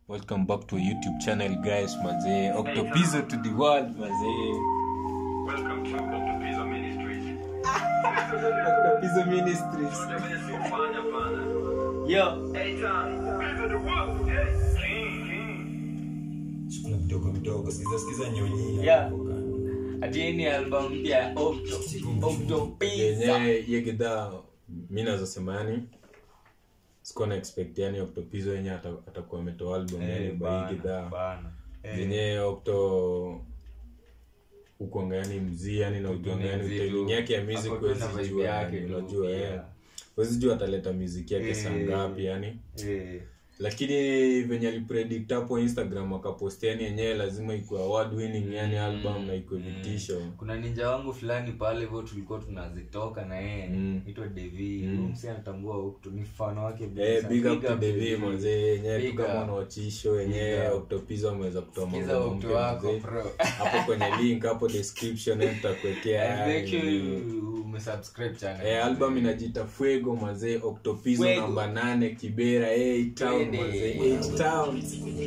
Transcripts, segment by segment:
welcome back to a youtube channel guys mazee octopizo to the world mazee Welcome to Octopizo Ministries. octopizo ministries Kwenye siufanya pana. yo Hey, Tom. Pizo the world. Hey, king, king. kuna vidogo vidogo sikiza sikiza nyonyia Yeah. hapo kando. atieni album mpya ya Octo Octo Pizza yenyewe ye gidhaa mi nazosema yani sikuwa na expect yani octopizo yenye ata- atakuwa ametoa album yani Eh, by bana, gidhaa bana. Eh, zenye octo ukwanga yani mzii yani na ujuanga yani mzii timing tu. yake ya music Ako tu na huwezi vibe jua yake yani, tu, unajua pia. eh. huwezi jua ataleta music yake saa Eh. ngapi yani eh, lakini venye alipredict hapo instagram akaposti yani yenyewe lazima ikuwe award winning yani album na ikuwe vitisho kuna ninja wangu fulani pale hivyo tulikuwa tunazitoka na yeye Mm. itwa devi Mm. mm. msi anatambua Octo ni mfano wake Eh, kabisa. big up to Devi. Devi manzee yenyewe tu Big kama up. unaochisho yenyewe Big up. octopizo ameweza kutoa Sikiza mambo Octo mpya wako manzee. bro hapo kwenye link hapo description eh, tutakuwekea And make sure yani. you umesubscribe channel Eh, album inajita fuego mazee octopizo Fuego. namba nane kibera 8 town Twende. mazee 8 town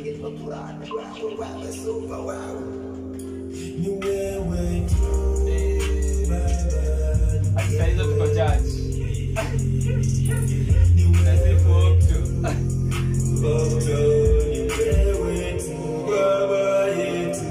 ni wewe tu Ati saa hizo tuko church Unasifu Octo Octo, ni wewe tu baba yetu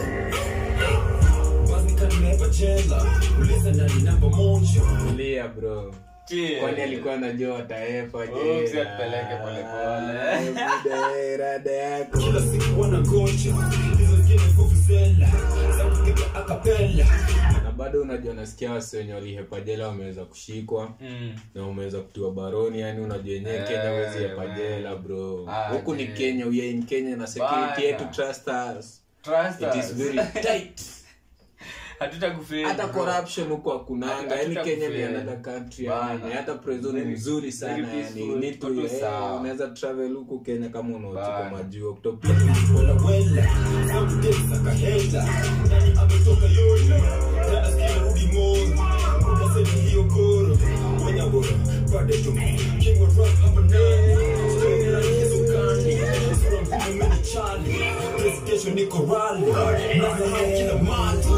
Basi kanimeba chela uliza nani namba moja lia bro Cheers. kwani alikuwa anajua wataefa Oh, si atupeleke polepole. rada yako kila siku wanangoja hizo zingine fufuzela za kupiga akapela na bado unajua nasikia wasi wenye walihepa jela wameweza kushikwa Mm. na umeweza kutiwa baroni yani unajua yenyewe Eh, kenya wezi hepa man. jela bro Ah, huku ni je. kenya we are in kenya na security Bana. yetu trust us Trust it is us. very tight Hatutakufeli, hata bro. corruption huko hakunanga Hatuta- yani kenya ni hatutakufeli. another country Bana. yani hata prezo ni Very- mzuri sana very yani peaceful, you need to tuko tu eh, sawa. unaweza travel huku kenya kama unaochika Bana. majuu Octopi- wela wela zamdesa kahela nani ametoka yote tena sikia rudi moyo unasema hiyo goro wenya bora pade tu king of rock hapa ndani strong like hizo kani strong kama mimi chali presentation niko rally na kila mali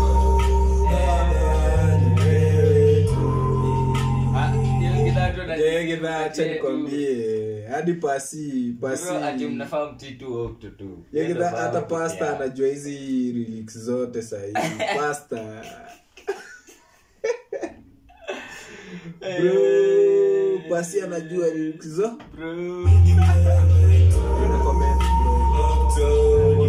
Baba, ni wewe tu. Ah, hiyo gidhaa tu na- Eh, gidhaa, acha Ati- nikwambie hadi pasi pasi Bro, ati mnafaa mtii tu Octo tu. Ye Ndio gidhaa, sawa hata peke pasta yake. anajua hizi lyrics zote sahii pasta bro pasi anajua lyrics zo Bro. Una comment, bro.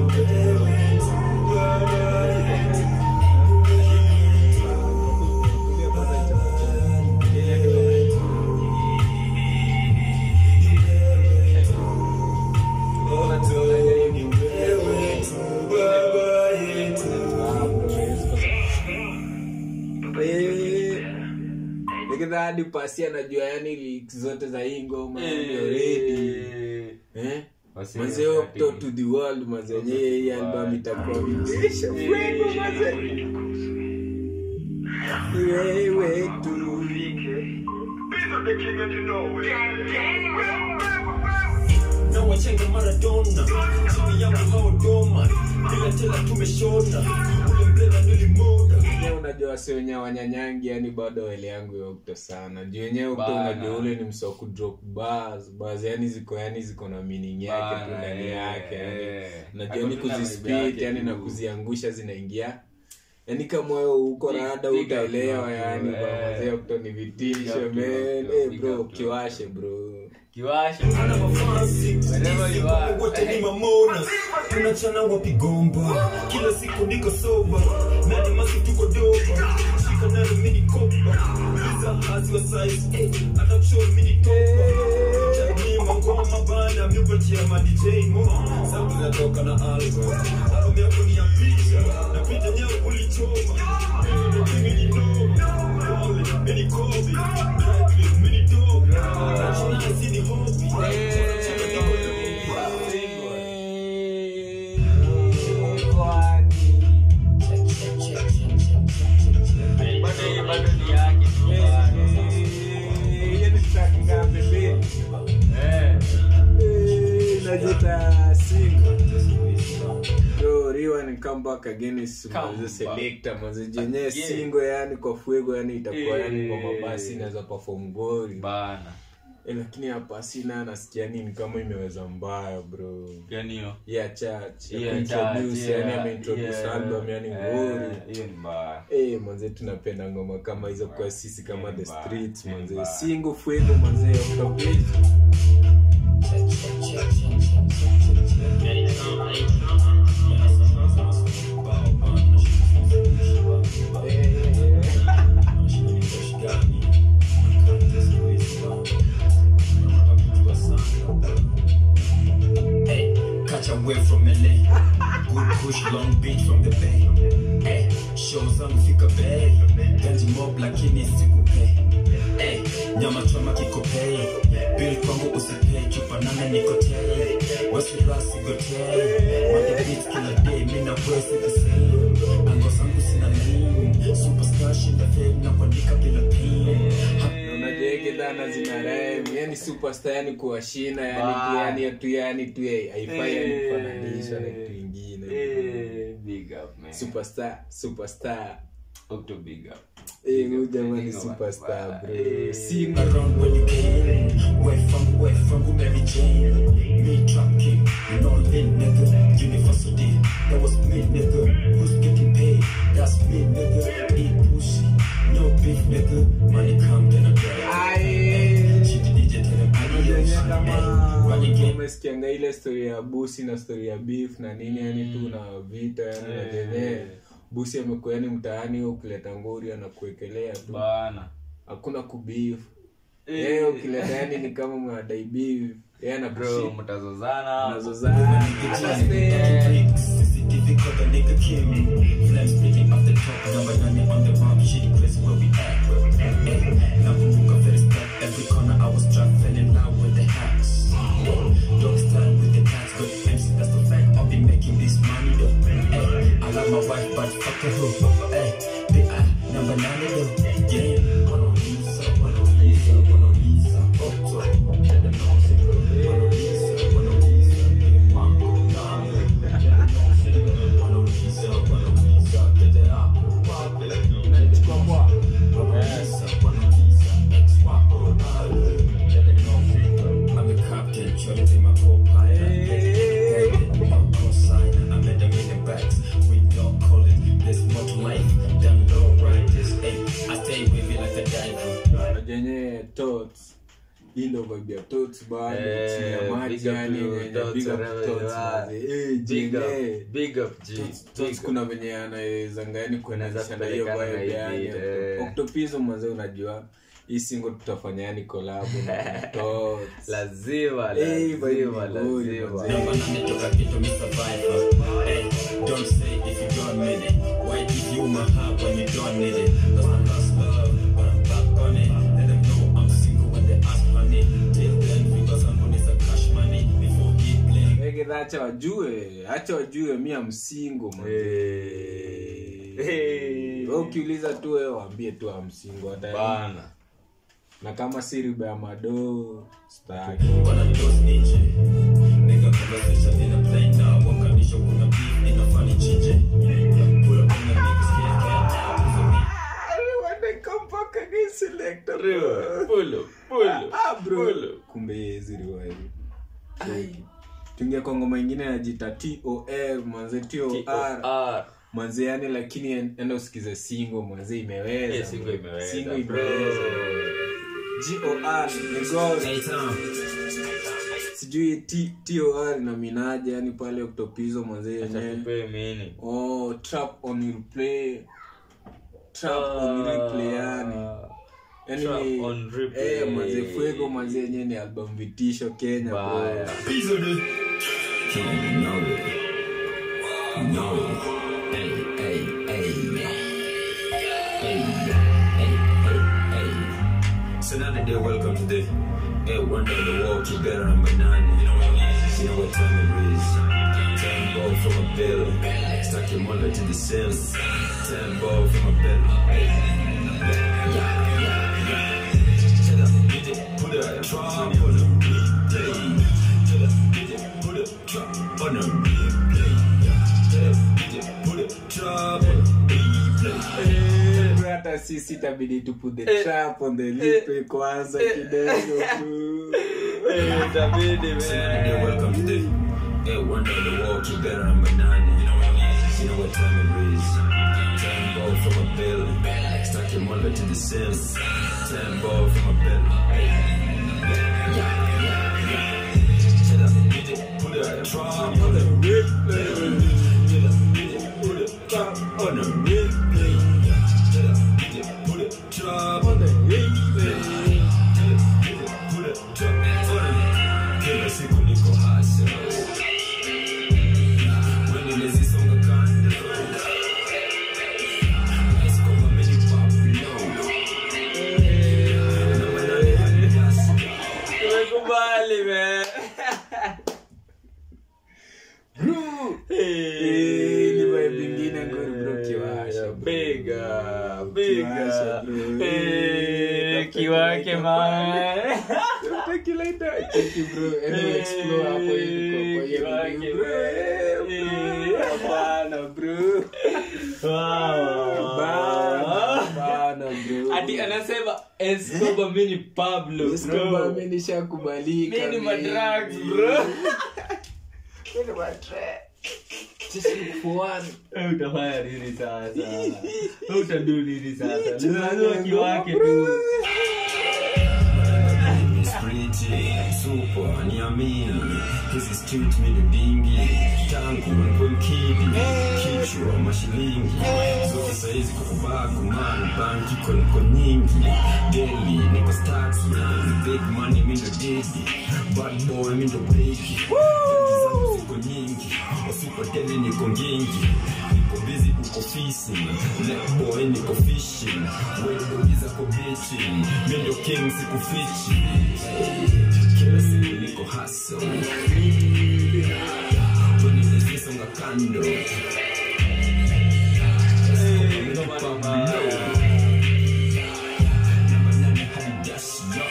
Eh, nikidha hadi pasi anajua yani lyrics zote za hii ngoma yani already Eh. eh Wasi- mazee Octo to the world mazee yenyewe hii album itakuwa vitisho fuego mazee Ni wewe tu Pizo the king and you know it. na wachenga maradona chini yangu hawadoma bila tela tumeshona ule mblela nilimoda Yenyewe unajua wasi wenyewe wanyanyangi yani bado wele yangu ya Octo sana juu yenyewe Octo Bana. unajua ule ni msoku drop bars bars yani ziko yani ziko na meaning yake tu Bana, ndani eh, yake yani eh. najua ni Hakuna vibe kuzispit yake yani na tu. kuziangusha zinaingia yani kama wewe uko Big- rada big up utaelewa bro, yani eh. bwana mazee Octo ni Big vitisho up to man Octo, eh big bro up to kiwashe bro Kiwashe. ana mafansi Wherever you are. wote ni mamona tunachana wapigomba kila siku niko soba nani masi tuko doba shika nalo mini kopa liza hazi wa size eh, hata kushow mini topa chani mangoma bana miupatia ma DJ mo sauti zinatoka na album album yako ni ya picha na picha nyewe ulichoma mimi ni noma Wale, mini kobi Dry clean, mini dope National hizi ni hobby Cheka na wewe. Bado hii bado ni yake tu. hiyo ni track ngapi mbili Eh. Eh, Ita single. Yo, Riwa ni come back again is Come maze back. selector maze jenye Again. single yani kwa fuego yani itakuwa yani kwa Eh. mabasi inaweza perform gori bana eh, lakini hapa sina nasikia nini kama imeweza mbaya bro gani hiyo yeah church ya Yeah, kuintroduce church, yani yeah, ameintroduce yeah. album yani Eh, ngori hiyo ni mbaya Eh, manze tunapenda ngoma kama hizo kwa sisi kama the Mbaya, streets manze mbaya. single fuego manze oktobeji Hey, catch away from LA. Good push, Long Beach from the bay. Hey, show zangu fika bay. Ganji mob lakini sikupay. Hey, nyama choma kikopay. Bill kwangu usipay. Chupa nane nikotay. Wesi rasi gotay. Manda beats kila day. Mina wesi the same. Ango zangu sina name. Superstar shinda fame na kuandika bila pain. Ha- unajege dhana zina rhyme yani superstar yani kuwashina yani tu Bye. yani tu yani tu eh, haifai yani Eh. kufananishwa na kitu ingine Eh, big up man superstar superstar Octo big up eh Big huyu up, jamani big up, superstar bye. bro Eh. single around when you came. Where from, where from, who Mary Jane? Me trap king, you know lit nigga. University, that was me nigga. Who's getting paid? That's me nigga. Eat pussy, no beef nigga. Money come then I grab. Aye. She the DJ tell them adios. Unajua kama Hey, run again. umesikianga ile story ya busi na story ya beef na nini yani tu na vita yani na Eh. jenye busi amekuwa yani mtaani ukileta ngori anakuekelea tu bana hakuna kubeef Eh. yeye ukileta yani ni kama mnadai beef yeye bro anakushika mtazozana nazozana CCTV caught the nigga Kim. Flames splitting off the top, number nine on the map. Shitty place where we at. Hey, nakumbuka very step, every corner I was trapped, fell in love with the hacks. Hey, dog stand with the cats, got MC, that's the fact. I'll be making this money though. Hey, I love my wife, but fuck her hoe. Hey, BI number nine though. Yeah, Mona Lisa, Mona Lisa, Mona Lisa, up top. Let them know, say, Mona Lisa, Mona Lisa, big mambo, nah. Let them know, say, Mona Lisa, Mona Lisa, get it up, pop it. Mona Lisa, Mona Lisa, ex-wapo, nah. Let them know, say, I'm a captain, Charlie, my co-pilot. Baby, my co-signer, I met them in the backs. We don't call it, there's more to life than low riders. Hey, I stay wavy like a diver. jenye tots hii ndo vibe ya tots bado Eh, chini ya maji big up yani to yenye Tots big up wherever tots you are. manze. Eh, big jenye up big up G Tots- Big Tots up. kuna venye anawezanga yani kuendanisha na hiyo kupelekana na vibe hii yani beat, eh. oktopizo manze unajua hii single tutafanya yani collab na tots lazima Eh, vibe lazima ni good, lazima manze. Number nine toka kitu mi survivor. Hey, don't say if you don't mean it. Why give you my heart when you don't need it? Cause I lost love, but I'm back on it. Let them know I'm single when they ask money. Till then, because I'm on is a cash money. Before he blink. Egedha acha wajue acha wajue mi amsingo Eh. Eh. ukiuliza tu wewe waambie tu amsingo hata bana na kama si riba ya madoo staki When I just need you. Nigga conversation in a plane now. One condition kuna beef in a funny chiche. Pull up on the niggas, yeah, yeah, yeah. pulo pulo Ah, bro. pulo kumbe yeziriwahi tuingia kwa ngoma ingine najita tor manze tor TOR. manze yani lakini en- enda usikize singo manze imeweza Eh, singo imeweza, Singo bro. imeweza gor ni God. Hey, Tom. sijui T- tor na minaja yani pale oktopizo manze Acha yenyewe tupee mini oh trap on replay trap on replay yani yani Trap ni- on replay. eh manze fuego manze yenyewe ni album vitisho Kenya bro Baya. Piece of the. Can't know it. Know it. Hey, hey, hey. Hey, hey, hey, hey. So now that they're welcome to the hey, one day the walk, you better number nine. You know what it is. You know what time it is. Ten ball from a bill. Stuck your mother to the cell. Ten ball from a bill. Yeah, yeah, yeah. Check out, get it, put it, try, put it, hey. Check out, get it, put it, sisi itabidi to put the Eh. trap on the lip kwanza kidogo bro. Eh, itabidi, man. Yeah, welcome to the yeah, one down the walk, you better number nine. You know what it is. You know what time it is. Time ball from a belly. Stack your mother to the ceiling. Time ball from a belly. Yeah, yeah, yeah. Chill up, DJ, put a trap on the replay. Chill up, DJ, put a trap on the replay. Chill up, DJ, put a trap on the replay. Chill up, DJ, put a trap on the kila siku niko hasa When nimezisonga kando Nice kama mini Pablo Na manane hadi jasi Tumekubali, man. Eh, ni vibe ingine ngori bro, kiwasha, bro. Biga, biga. Kiwasha, bro. Eh, Tafuta kiwake kilaita. man. Tafuta kilaita. Cheki, bro. Anyway, explore hapo hivi kwa- kwa hiyo Kiwake, video, bro. man. Eh, hapana, bro. Wow. Bana, bana, bro. Ati anasema Escobar mimi ni Pablo Escobar, bro. mimi nishakubalika, Mimi ni mimi. madrugs bro. Mimi ni madrugs. Just look for one. Eh, Utafanya nini sasa? Eh, Utadu nini sasa? Cheza Lazima kiwake tu. bro. Miss Pretty, super, niamini hizi street mini dingi tangu nikuwe mkidi kichwa mashilingi zote saizi kukubagu man banki ko niko nyingi daily niko staki big money mindo didi bad boy mindo breki zangu ziko nyingi wasupa daily niko ngingi niko busy uko fishing black boy niko fishing wedo zako bitching mindo king sikufichi kila siku niko hustle When nimezisonga kando Escobar, Pablo. Namba nane hadi dash, yo.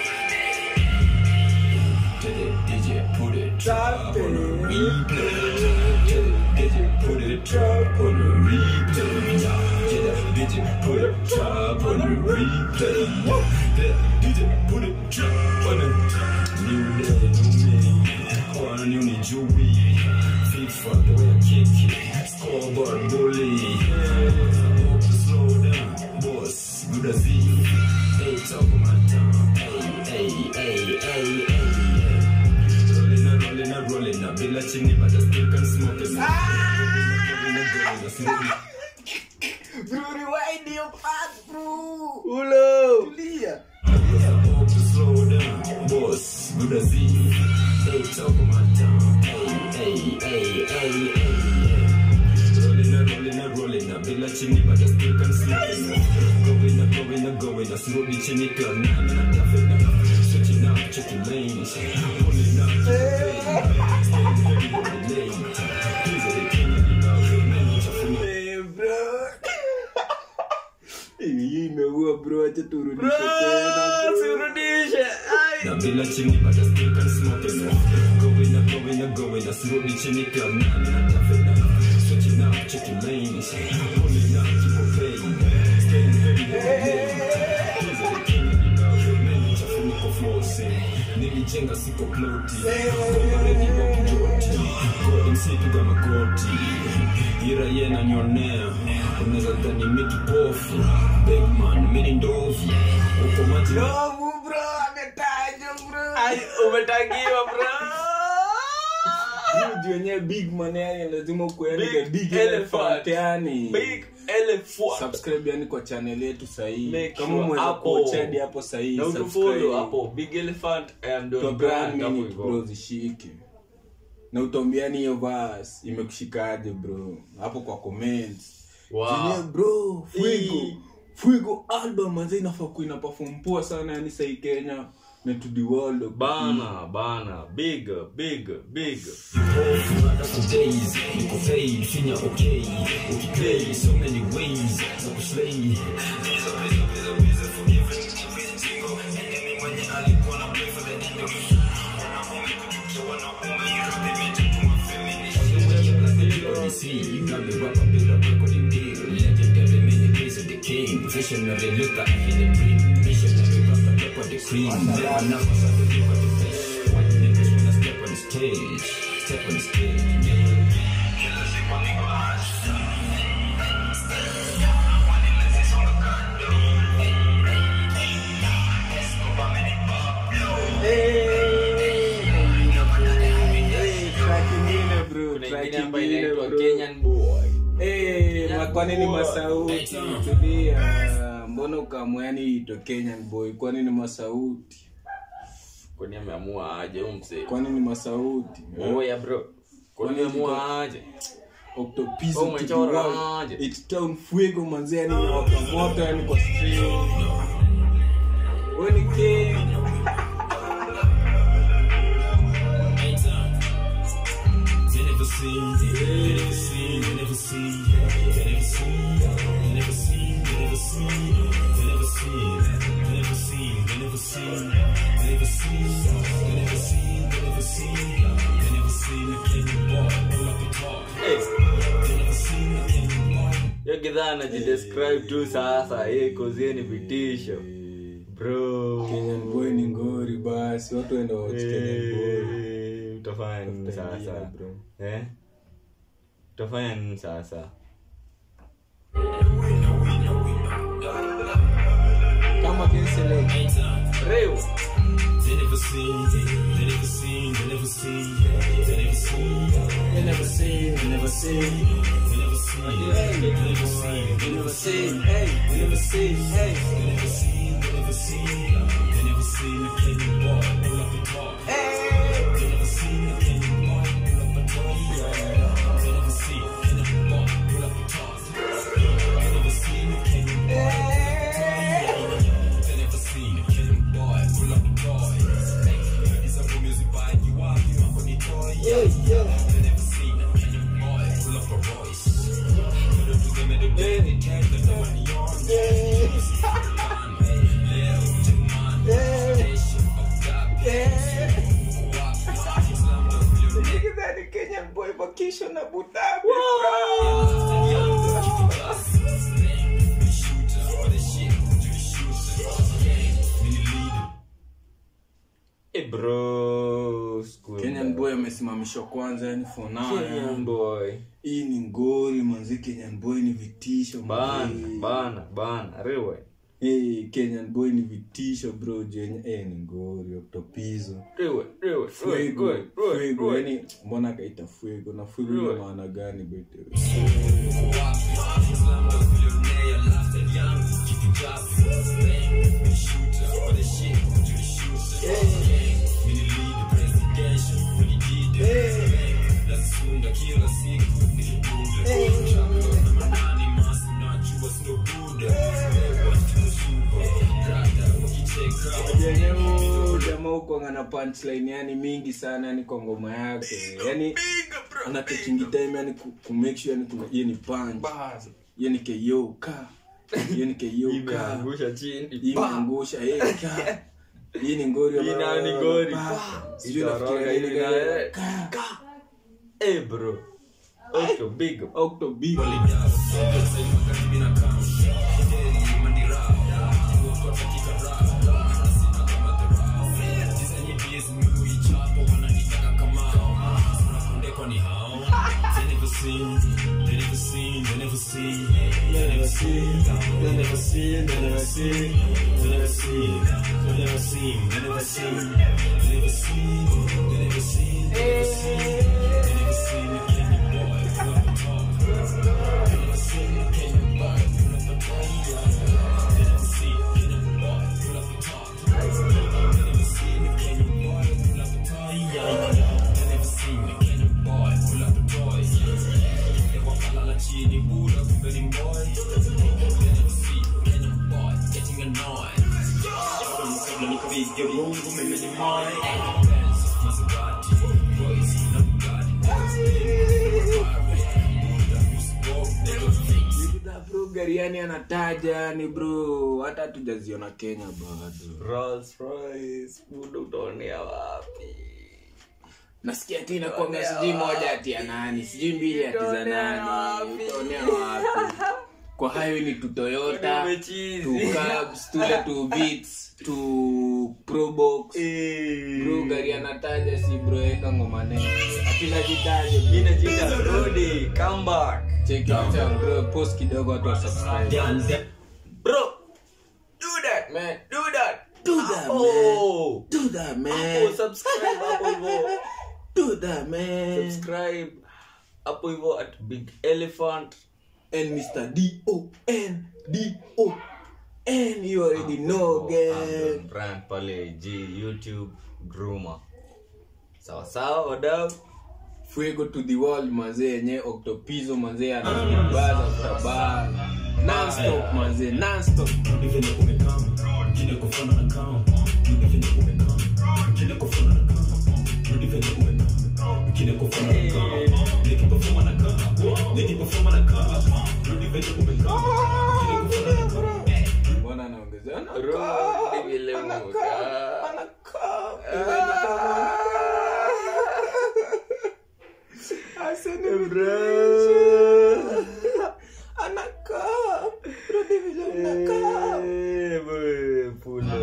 Tell it, DJ, put it drop on the replay. Tell it, DJ, put it drop on the replay. Yeah, tell it, DJ, put it drop on the replay. Tell it, DJ, put it drop on the new day, new me. Kwana new ni Jewy. FIFA, the way I kick it. Scoreboard bully. Hope to slow down, boss. Good as he. Hey, talk my tongue. Hey, hey, hey, hey, hey. Rolling up, rolling up, rolling up. Bila chini, but I still can smoke it. Rolling up, rolling up, rolling up, smoke it. Bro, rewind your part, bro. Ulo. Tulia. Hope to slow down, boss. Good as he. Hey, talk my tongue. Hey, hey, hey, hey, hey. Rolling up, rolling up, rolling up. Bila chini, but I still can smoke it. Going up, going up, going up. Slowly chini, club, nah, nah, tough it up. Switching up, checking lanes. Pulling up, checking lanes. Staying heavy on the lane. He's the king of the love. Man, chafuni. Eh, bro. Hii imeua bro, acha turudishe Bro, tena. bro. sirudishe. Ai. Na bila chini but I still can smoke it Going up, going up, going up Slowly chini club, nah, nah, tough it up Switching up, checking lanes Pulling up, keep on playing Staying heavy on the lane He's the king of the love Many chafu niko flossing Nilijenga siko ploti Ready wa kujoti God MC piga magoti Ira yena nyonea Unaweza dhani mi kipofu Big man, mi ni ndovu Uko maji Ndovu, bro, ametajwa, bro. Ai, umetagiwa bro. Huyu juu yenyewe big man yani lazima kuandika Big big elephant. elephant yani. Big elephant. subscribe yani kwa channel yetu sahii Make kama sure mweza hapo. kuchadi hapo sahii Na utufollow hapo Big Elephant and Tua Don brand Brand hapo minute bro hivyo. zishike na utombiani hiyo vas imekushikaje bro hapo kwa comments Wow. Zenyewe bro fuigo Ii. fuigo album manze inafaa kuwa ina perform poa sana yani sahii kenya na to the world Bana, bana, big, big, big. for days niko paid finya okay ukiplay so many ways za kuslay Odyssey, you got me rapper, build up recording deal. Legendary, many days of the king. Visionary look like in the dream. Missionary rock the lip of the cream. Never know what's up the lip of the fish. White niggas when I step on the stage. Step on the stage. yeah. track ingine bro Kuna track ingine ambayo ingine inaitwa bro Kenyan boy. Eh, ma- kwa nini masauti tulia mbona ukamwa yani ito kenyan boy kwa nini masauti Kwani ameamua aje huyu msee? kwa nini masauti Oya bro. Kwani Kwani ameamua aje? octopizo Oh, umechora aje? it town fuego manzi yani inawaka moto yani kwa street wewe ni king They never seen, they never seen, they never seen, they never seen, they never seen, they never seen, they never seen, they never seen, they never seen, they never seen, they never seen, they never seen, they never seen a Kenyan boy pull up a toy. Eh, They never seen a Kenyan boy. hiyo kidhaa anajidescribe tu sasa. Eh, kozie ni vitisho. Bro. kenyan boy ni ngori basi watu waenda watch kenyan boy Eh, Utafanya nini Tafuta sasa? ingine, bro. Eh? Utafanya nini sasa? kama kensele Reo. They never seen, they never seen, they never seen, they never seen, they never seen, they never seen, they never seen, they never seen, they never seen, hey they never seen, hey, they never seen, they never seen, they never seen a Kenyan boy pull up a toy. They never seen a Kenyan boy pull up a toy. They never seen a Kenyan boy pull up a toy. They never seen a Kenyan boy. They never seen a Kenyan boy pull up a toy. It's a music by you are you are on the toy. They never seen a Kenyan boy pull up a Royce. You don't do them in the day, they tell them no money on. kenyan boy vacation na butabi Eh, bro. School kenyan boy amesimamishwa kwanza yani for now Kenyan yani. boy. hii ni ngori manzi kenyan boy ni vitisho Bana, manzi. bana, bana. Rewe. hey, kenyan boy ni vitisho bro jenye hey, ni ngori octopizo Rewe, rewe, rewe, fuego rewe, rewe, fuego rewe. yani mbona akaita fuego na fuego ina Rewe. maana gani bete jenye huu jamaa huko ana punchline yani mingi sana yani kwa ngoma yake yani anatekingi time yani ku, ku make sure yani kuna hiyo ni punch hiyo ni KO ka hiyo ni KO ka Imeangusha chini. hii Pa! imeangusha hii ka hii ni ngori Hii ambayo- nayo ni ngori. pa. Pa! sijui Itoroga nafikiria hivi nini na- gani. Ka. Ka! Eh, bro. Octo, big up. Octo big. Nikita bro gari yani anataja yani bro hata hatujaziona kenya bado Rolls Royce, muda utaonea wapi? nasikia ati inakwanga sijui moja ati ya nani sijui mbili ati za Utaonea nani wapi? utaonea wapi kwa highway ni tu toyota Umechizi. tu cabs tule tu beats tu probox bro gari anataja si bro eka ngoma nene apila jitaje bro. inajiita rudi comeback Check it out, bro post kidogo watu wa subscribe Down there. bro do that man do that Do that, oh do that oh man subscribe hapo hivyo do that man subscribe hapo hivyo at big elephant and Mr. D O N D O N you already know gang Amazon brand pale g youtube groomer sawa sawa wadau fuego to the world manzee yenye octopizo manzee anabaza kutabaa nonstop manzee nonstop Rudi venye umekam. Kile kufana na kam. Rudi venye umekam. Kile kufana na kam. Rudi venye umekam. Kile kufana na kam. Nikipafuma na kam. Nikipafuma na kam. Rudi venye umekam. Kile kufana na kam. mbona anaongezea Rudi vile umekaa. Eh, boy, pula.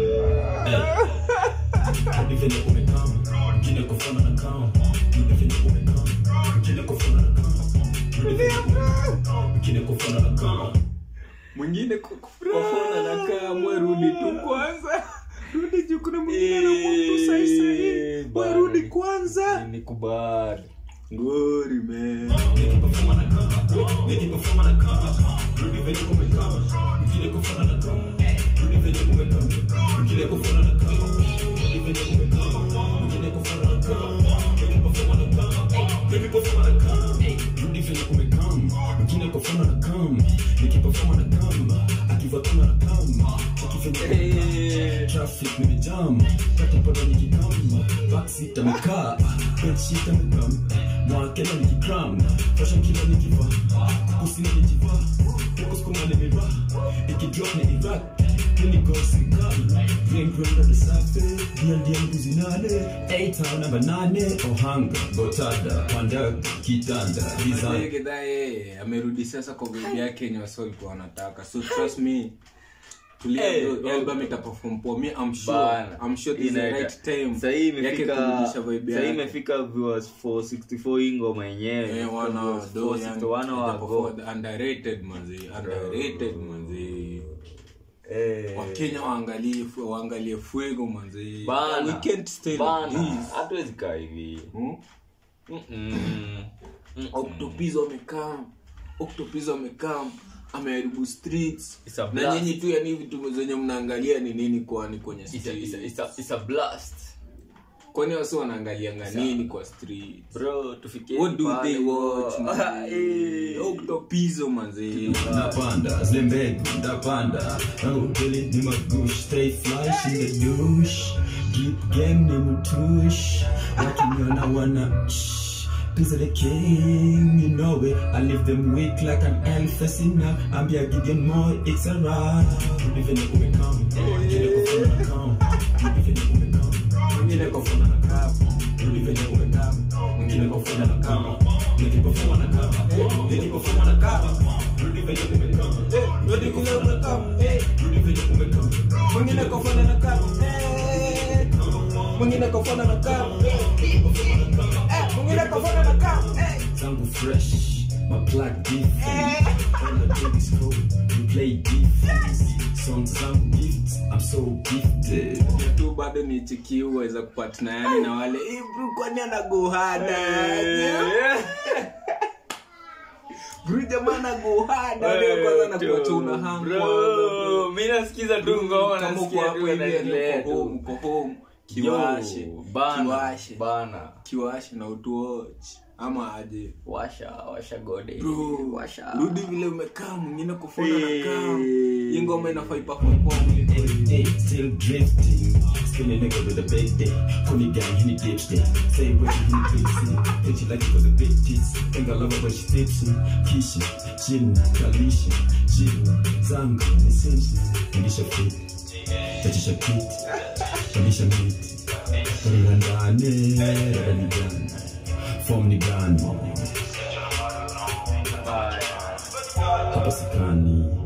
Rudi venye umekam. Kile kufana na kam. Rudi venye umekam. Kile kufana na kam. Rudi venye umekam. Kile kufana na kam. mwingine kufona nakaa mwe rudi tu kwanza rudi juu kuna mwingine anakutu saisai Eh, mwe rudi kwanza Nikubali. ngori man Nikipafuma na kam. Nikipafuma na kam. Rudi venye umekam. Kile kufana na kam. Rudi venye umekam. Kile kufana na kam. Rudi venye umekam. Kile kufana na kam. Nikipafuma na kam. Nikipafuma na kam. Rudi venye umekam. Kile kufana na kam. Nikipafuma na kam. Akivatana na kam. Akifanya traffic nimejam katapata nikikam backseat amekaa bedsheet amekam mwakela nikikram fashion kila nikiva kukusina nikiva kukuskuma nimeva ikidrop ni iraq clinicosikal greengranda the safe diandia mbuzi nane eita namba nane ohanga gotada pandaga kitanda design gedha yeye amerudi sasa kwa vibe yake yenye wasi walikuwa wanataka so trust me tulia Eh, bro, eh, album itaperform poa me I'm sure Bana. I'm sure this is the Inaeka- right time Sahii yake imefika kurudisha vibe sahii yake imefika viewers 464 hii ngoma yenyewe Eh, wana Viewers do 461 young- wago itaperform- underrated manzi underrated manzi Eh, wakenya waangalie fu- waangalie fuego manzi bana, we can't stay like bana, this hatuwezi kaa hivi Hmm? Mm-mm. Mm-mm. octopizo amekam octopizo amekam ameharibu streets It's a na blast. nyinyi tu yani vitu zenye mnaangalia ni nini kwani kwenye It's a- it's a- it's streets a- it's a blast kwani wasi wanaangalianga nini kwa street bro tufikie what do pale, they bro. watch manzi? Eh. octopizo manzi Napanda, zlembegu, ndapanda Raudeli ni magush Stay flash in the douche Deep game ni mutush Wakiniona wana shh. Cause the king, you know it I leave them weak like an elf facing up I'm be a Gideon more, it's a ride Rudi venye umekam Kile kufuna na kam Rudi venye umekam Kile kufuna na kam Rudi venye umekam Kile kufuna na kam Nikipofuma na kam Nikipofuma na kam Rudi venye umekam Rudi venye umekam Rudi venye umekam Mwingine kufuna na kam Mwingine kufuna na kam Mwingine kufuna na kam Zangu fresh My black different All I do is cold We play defense Songs zangu gifts I'm so gifted tu bado ni chiki uweza kupatana yani na wale "Eh, bro kwani anagohada bro jamaa anagohada leo kwanza nakuacha una hang Bro, kwanza, mi nasikiza tu ngoma kama uko nasikia hapo tu hivi yani anaendelea uko home tu uko home kiwashe Yo, bana, kiwashe bana kiwashe na utuoch ama aje washa washa gode bro washa rudi vile umekaa mwingine kufona na Eh. kaa hii ngoma inafaa iperform poa kuliko hii. Day, still drifting. Spinning nigga with a big dick. Pony gang, he need dipstick. Say what he need tipsy. Think she like it for the big tits. Think I love her when she tipsy. Kisha, Jina, Kalisha, Jina, Zanga, Essential. Kalisha fit. Tachisha kit. Kalisha meat. Kalisha ndani. Rani gani. Form ni gani. Hapa sikani.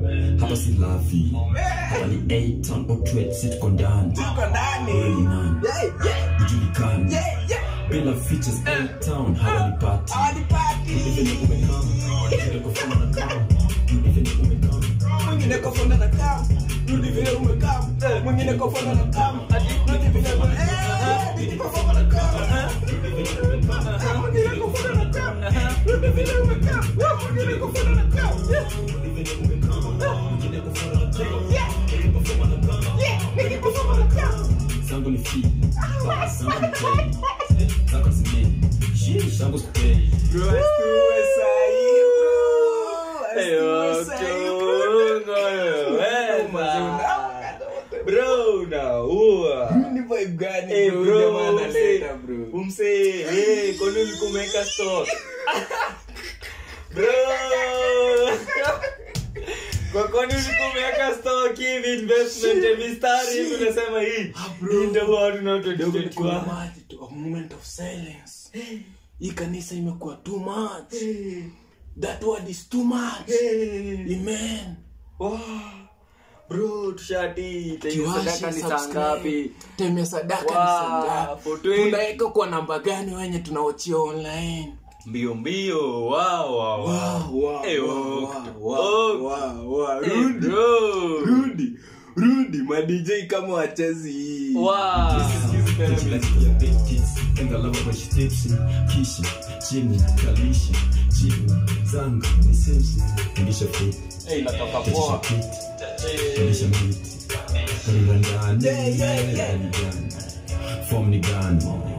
hapa si lafi hapa ni 8 ton outlet si tuko ndani tuko ndani wewe ni nani Yeah, yeah, ujulikani yeah, yeah. bila features 8 town hawa ni party Hawanipati. Hivi ni umekaa Vile kufanya na kama Hivi ni umekaa mwingine kofona na kam rudi vile umekaa mwingine kofona na kam rudi vile ume- Eh, rudi kofona na kam Eh, mwingine kofona na kam rudi vile umekaa mwingine kofona na kam Yeah, mwingine kofona na kam zangu ni fi zangu ni play zako zime Sheesh, zangu spray Bro, asiwe sahi, bro. Asiwe sahi, bro. bro unaua Ni vibe gani, Eh, bro? bro, Jamaa umse- analeta, bro. umse eh, kwani ulikuwa umeweka stock bro kwa kwani ulikuwa umeweka stock hivi investment ya mistari hivi unasema hii hii ndio watu na Kidogo ni kuna watu maji tu, a moment of silence. hii kanisa imekuwa too much that word is too much amen Wow. bro tushati Kiwashe, sadaka ni saa subscribe. ngapi time ya sadaka ni Wow, saa ngapi? for twenty. tunaweka kwa namba gani wenye tunaochia online mbio mbio wow, wow, wow. Wow, wow, Eh, wow, wow, wow, wow. wow, wow. Eh, Rudi, bro. rudi rudi madj kama wachezi hii Wow. Enga lava when she tipsy Kisha, chini, kalisha Chini, zanga, ni simsi Ndisha fit, Eh, inatoka ndisha poa fit Ndisha miti Kalila ndani, ndani ndani Form ni gani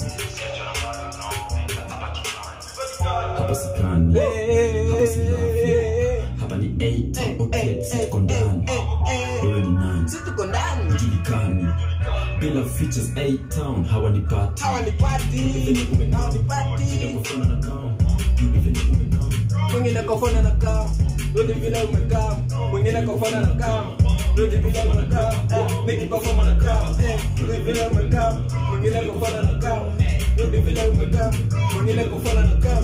Hapa sikani Hapa si lafi Hapa ni 8 Okay, siko ndani Wewe ni nani si tuko ndani Julikani Bila features 8 town Hawa ni party hawanipati hawanipati Kufana na kama Hivi ni umekaa mwingine kofana na kam rudi vile umekaa mwingine kofana na kam rudi vile umekaa Eh, nikikofana na kam Eh, rudi vile umekaa mwingine kofana na kam rudi vile umekaa mwingine kofana na kam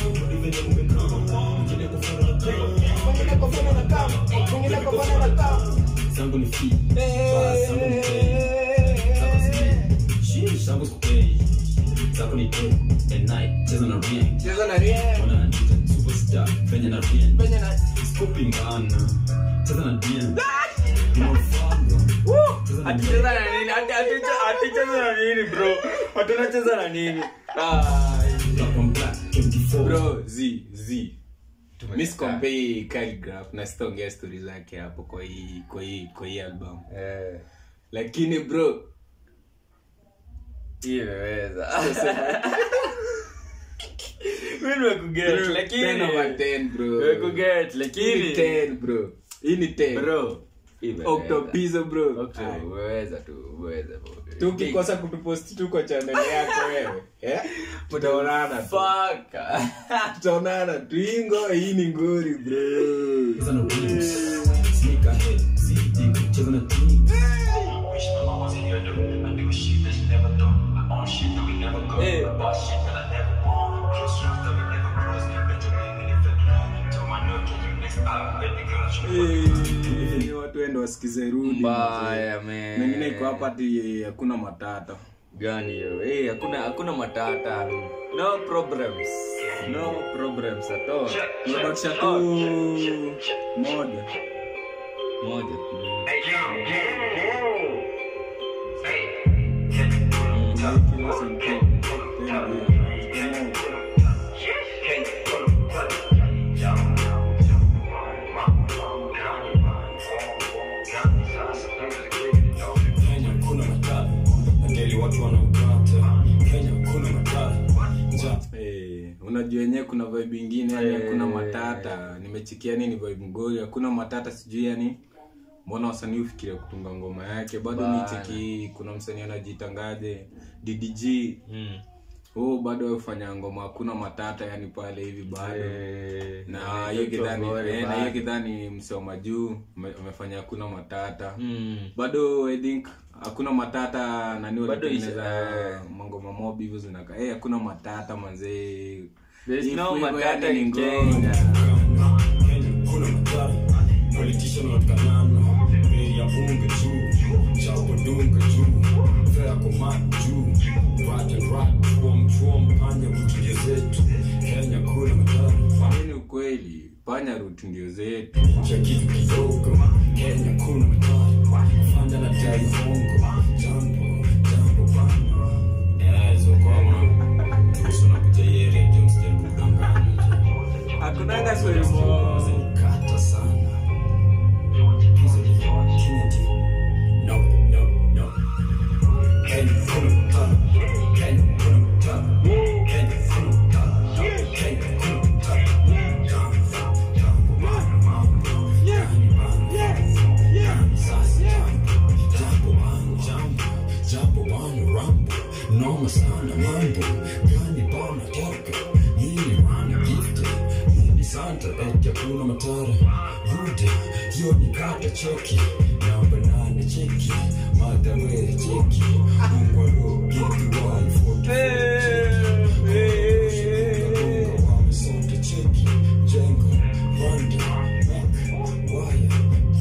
mwingine kofana na kam mwingine kofana na kam zangu ni fi Eh, zangu ni play zako zime Sheesh, zangu spray zako ni day and night cheza na ring cheza na rien wana anita superstar venye na ring penye na scooping bana cheza na bien unafanya cheza na bien Aticheza na nini? Ati- atiche- aticheza na nini bro hatunacheza na nini black on black 24 bro z z miscompare calligraph na sitaongea stori zake hapo kwa hii kwa hii kwa hii album Eh, lakini bro hii imeweza mi nimekuget bro, 10 over lakini 10 bro nimekuget hii ni lakini 10 bro hii ni 10 bro imeweza. octopizo bro Octo, Ai. umeweza tu umeweza bro. tu ukikosa kutuposti tu kwa channel yako wewe eh? tutaonana tu Fuck. tutaonana tu ingo hii ni ngori bro cheza na rings sneak ahead zidi cheza na team Wish my mom was here, though. I do shit that she never done. I own shit that we never go. Hey. I bought shit that I never won. Close friends that we never cross. Benjamin in the fed. Tell my no, can you next up? Baby girl, show me. Eh, watu wende wasikize rudi Mbaya, man. mengine iko hapa ati hakuna matata gani hiyo Eh, hakuna hakuna matata no problems no problems at all unabakisha tu moja moja Hey, yo, yo, yo. Hey. Kila sentence. Tena, Kenya kuna matata ndeli watu wanaokata Kenya kuna matata njaa eh, unajua yenyewe kuna vibe ingine yani hakuna Eh. matata nimechikia ni vibe ngori hakuna matata sijui yani mbona wasanii ufikiria kutunga ngoma yake bado Bana. nicheki kuna msanii anajitangaje ddg mm. oh bado ufanya ngoma hakuna matata yani pale hivi bado Eh, na hiyo kidhani Togore eh, na bado. hiyo kidhani msoma juu amefanya hakuna matata Mm. bado i think hakuna matata nani Bado walitengeneza isha- eh. mangoma mob hivyo zinaka eh hakuna matata manzee There's Hii no flavor matata yani ni in ngoma. Kenya. Kenya kuna matata politician watakanana bei ya unga juu chapo dunga juu fea koma juu rat and rat tuom tuom panya kutulia zetu kenya kuna matatu Hii ni ukweli panya root ndio zetu cha kitu kidogo kenya kuna matatu fanya na dai hongo jambo jambo bana ezo kama tusona kuja yere james jambo kudanganya hakunanga swali mo Kata sana. Kennedy. No, no, no. Can you pull him up? Can you pull him up? Can you pull him up? Can you pull him up? Jump, jump, jump, bana, mambo. Gani, bana. Gani, sasa, jump. Jump, bana, jump. Jump, bana, rambo. Noma sana mambo. Gani, bana, toka. Mimi, bana, gifted. Mimi, santa, eti hakuna matara. Bude, hiyo ni kata cheki. Namba nane cheki. Madame cheki. Ungwaro, geti wai, foto. Wamesonte cheki. Jengo, Rwanda, Mac, Waya.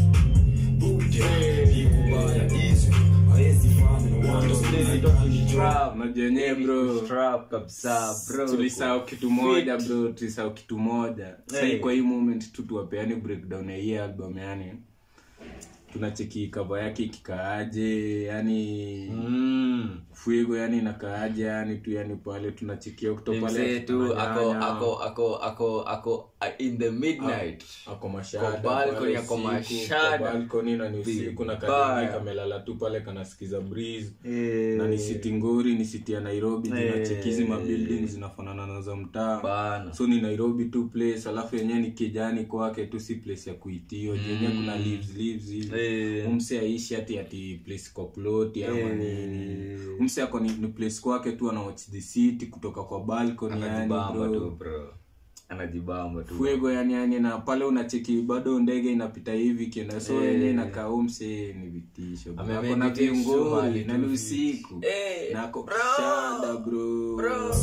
Bude, ni kubaya, easy. Haezi fanya na wanda, sisi Trap. unajua yenyewe bro Trap kabisa bro tulisahau kitu moja bro tulisahau kitu moja sahii Hey. kwa hii moment tu tuwapeani breakdown ya hii album yani tunacheki kava yake ikikaaje yani Mm. fuigo yani inakaaje yani tu yani pale tunachekia kuto pale mzee tu ako tunanyanya. ako ako ako ako uh, in the midnight ako mashada Kwa balcony, pale ako usiku, mashada. kwa balcony na ni usiku na Vibaya. kadini kamelala tu pale kanasikiza breeze Eh. na ni siti nguri ni siti ya nairobi Eh. zinachekizi mabuilding zinafanana na za mtaa Bana. so ni nairobi tu place alafu yenyewe ni kijani kwake tu si place ya kuitio jenyewe kuna leaves leaves hivi Eh. umse aishi ati ati place kwa plot ama Eh. nini umse ako ni, ni place kwake tu ana watch the city kutoka kwa balcony yani anajibamba tu bro bro anajibamba tu fuego yani yani na pale unacheki bado ndege inapita hivi kienda so Eh. yenyewe inakaa umse ni vitisho bro. Amemake Ako na vitisho viungoli mahali na tu ni vi- usiku Eh, na ako bro. shada bro,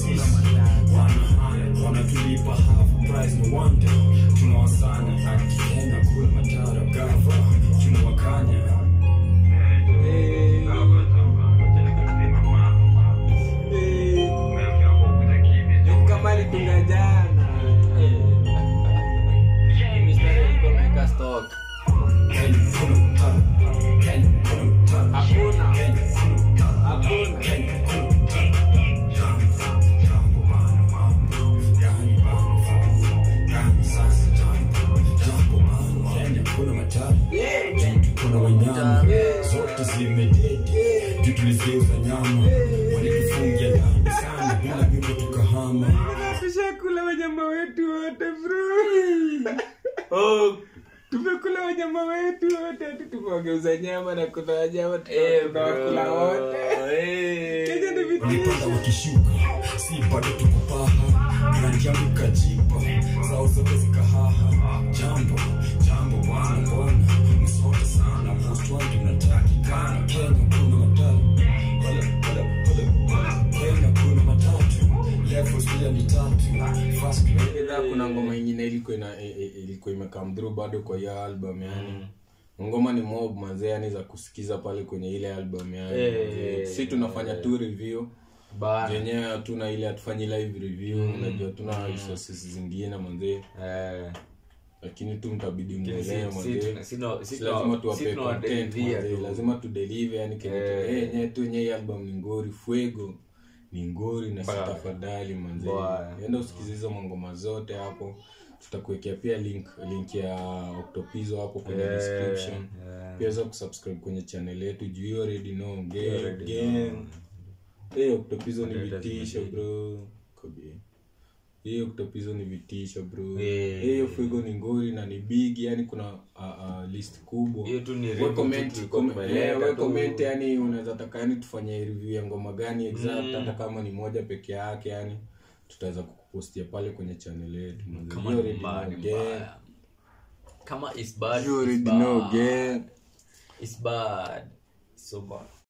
wanatulipa half price no wonder tunawasana akikenya kula matara gava tunawakanya Eh. Eh. kama alitunga jana Mistari alikuwa ameweka stock. Can you pull 'em up? Can you pull 'em up? hakuna Can you pull 'em up? hakuna Can you pull 'em up? Jump, jump, bana, mambo. Gani, bana, mambo. Gani, sasa, jump. Jump, bana. Kenya kuna matatu Jitu kuna wanyama zote zimededi juu tulizigeuza nyama walitufungia ndani sana bila mimbo tukahama tushakula wanyama wetu wote bro tumekula wanyama wetu wote hadi tumewageuza nyama na kuna wanyama Eh, tunawakula bro. wote Eh. Kenya ni vitisho. walipanda wakishuka si bado tuko paha grandi yangu ikajipa zao zote zikahaha jambo jambo bwana bwana msote sana most wanted mnatakikana kenya kuna matatu Hola, hola, hola. kenya kuna matatu levels pia ni tatu first grade Ila kuna ngoma ingine ilikuwa ina- i- i- ilikuwa imekam through bado kwa hiyo album yani ngoma ni mob mazee yani za kusikiza pale kwenye ile album yani Eh, mazee. si tunafanya tu review Bana. yenyewe hatuna ile hatufanyi live review unajua tuna resources zingine manzee Eh. lakini tu mtabidi Si- mwelewe si- manzee si- sino- Si sino- lazima si tuwape content tunawadelivia manzee. tu. lazima tudelive yani Eh. yenyewe tu yenyewe hii album ni ngori fuego ni ngori na si Bana. tafadhali manzee Bana. enda usikize hizo mangoma zote hapo tutakuwekea pia link link ya octopizo hapo kwenye Eh, description eh. pia weza kusubscribe kwenye channel yetu juu you already know gang, already gang. know. Eh, octopizo ni Content vitisho lazima bro Kobe. hiyo octopizo ni vitisho bro Eh. hiyo fuego ni ngori na ni big yani kuna uh, uh, list kubwa Hiyo tu ni We review tu comment- tulikuwa com- tumeleta eh, we tu. comment yani unaweza taka yani tufanye review ya ngoma gani exact hata kama ni moja peke yake yani tutaweza kukupostia pale kwenye channel yetu manze. Kama You ni already mbaya, know, ni gang. mbaya. kama is bad, You is already bad. know, gang. It's bad. So bad.